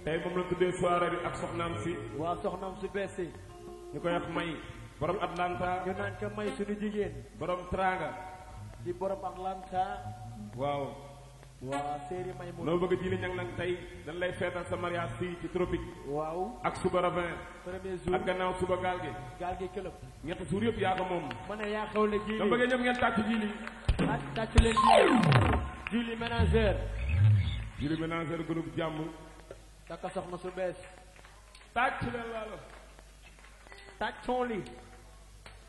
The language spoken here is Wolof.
tey moom la tuddee soirée bi ak soxnaam si waa soxnaam su bees si ñu koy wax may borom Atlanta ñu naan ko may suñu jigéen borom Tranga di borom Atlanta waaw waa séeri may mu noo bëgg jili ñang nag tey dañ lay feetal sa mariage fii ci tropique waaw ak suba ravin premier jour ak gannaaw suba gaal gi gaal gi këlëb ñetti suur yëpp yaa ko moom ma ne yaa xewle dama jili bëggee ñoom ngeen tàcc jili ak tàcc leen jili jili ménagère jili ménagère groupe jàmm takka soxna su bees tàcc leen laalo tàccoon li